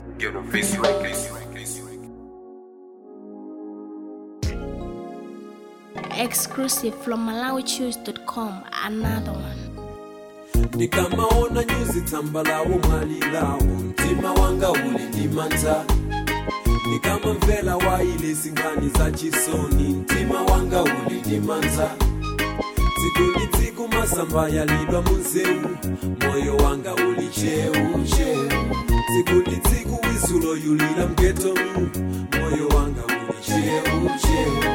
Get a face like this. Exclusive from MalawiChoose.com. Another one. ndikamaona nyuzi tsamba lawo mwali lawo mtima wanga uli ndimanta ndikamamvera waile zinkhani za chisoni mtima wanga uli ndimanta tsiku ndi tsiku masamba yalidwa munzewu moyo wanga uli cheu cheu tsiku ndi tsiku wizulo yulira mgetomu moyo wanga uli cheu cheu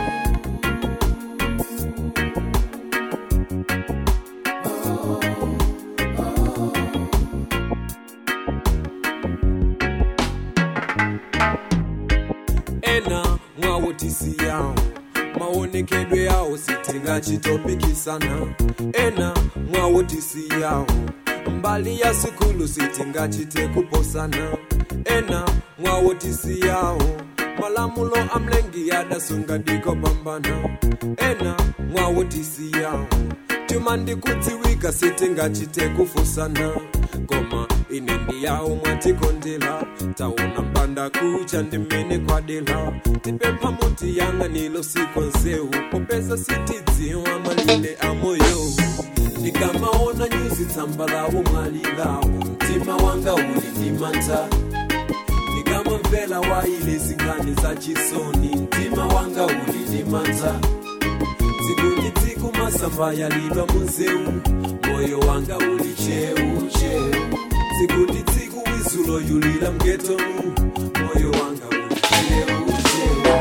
ena mwawo tisi yawo maonekedwe yawo sitingachitopikisana ena mwawo tisi yawo mbali ya sukulu sitingachite kuposana ena mwawo tisi yawo malamulo amlengi yadasunga dikopambana ena mwawo tisi yawo tuma ndikudziwika sitingachite kufusana koma ine ndiyawo mwatikondela taona mpanda kucha ndimene kwadela tipempha muti yanga nilo sikonzeu popeza sitidziwa malile amoyo ndikamaona nyuzi tsamba lawo mwali lawo mtima wanga uli ndimanta ndikamamvera waile zinkhani za chisoni mtima wanga uli ndimanta tsiku ndi tsiku masamba yalidwa munzewu moyo wanga uli cheu cheu tsiku ndi tsiku wizulo yulira mgetomu moyo wanga uli cheu cheu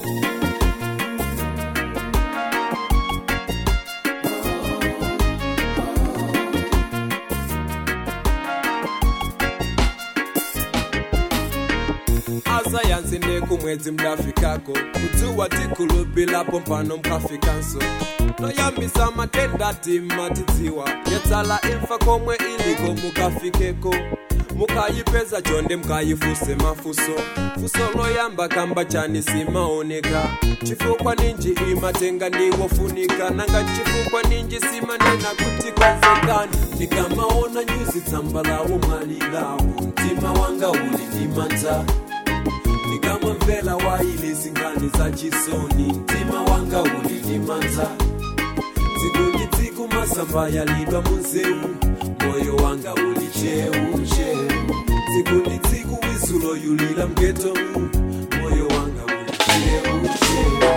asayansi nekumwedzi mdafikako kudzuwa tikulubilapo mpano mkafikanso toyambisa matenda timatidziwa yetsala imfa komwe iliko mukafikeko mukayipeza chonde mukayifuse mafuso fuso loyamba kamba chani simaoneka chifukwa ninji imatenga ndiwofunika nanga chifukwa ninji simanena kuti konzekani ndikamaona nyuzi tsamba lawo mwali lawo mtima wanga uli ndimanta ndikamamvera waile zinkhani za chisoni mtima wanga uli ndimanta tsiku ndi tsiku masamba yalidwa munzewu moyo wanga uli cheu cheu tsiku ndi tsiku wizulo yulira mgetomu moyo wanga uli cheu cheu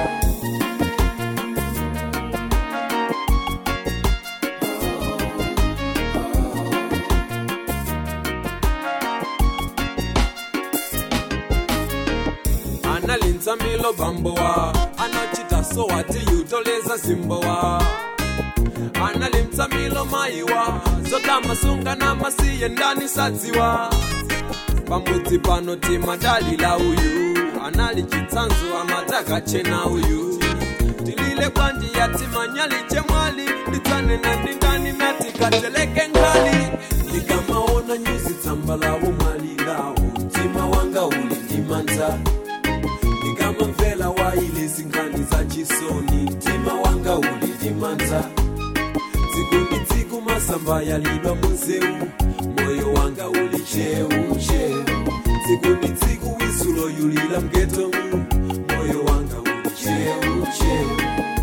analinza milo bambowa anachita so ati yutoleza zimbowa analimza milo maiwa zotamasunga na masiye ndani sadziwa pamudzi pano timadalila uyu anali chitsanzo amatakachena uyu tilile kwanji yatimanyali chemwali nditsanena ndingani natikateleke ngali ndikamaona nyuzi tsamba lawo mwali lawo mtima wanga uli ndimanta ndikamamvera waile zinkhani za chisoni mtima wanga uli ndimanta tsiku ndi tsiku masamba yalidwa munzewu moyo wanga uli cheu cheu tsiku ndi tsiku wizulo yulira mgetomu moyo wanga uli cheu cheu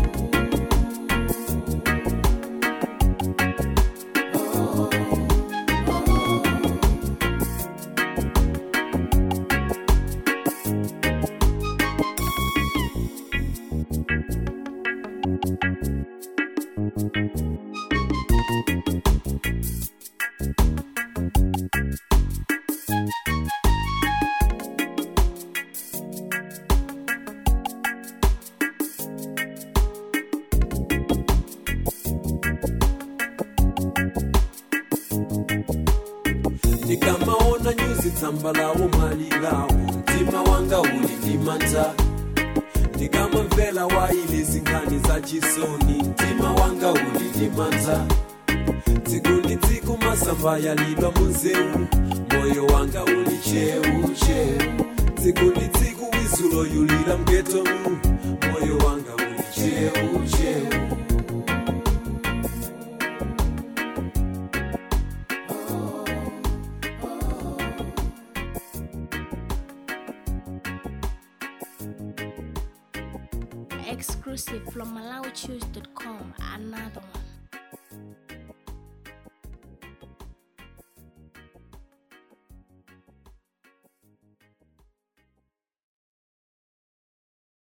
ndikamaona nyuzi tsamba lawo mwali lawo mtima wanga uli ndimanta ndikamamvera waile zinkhani za chisoni mtima wanga uli ndimanta tsiku ndi tsiku masamba yalidwa munzewu moyo wanga uli cheu cheu tsiku ndi tsiku wizulo yulira mgetomu moyo wanga uli cheu cheu Exclusive from MalawiChoose.com. Another one.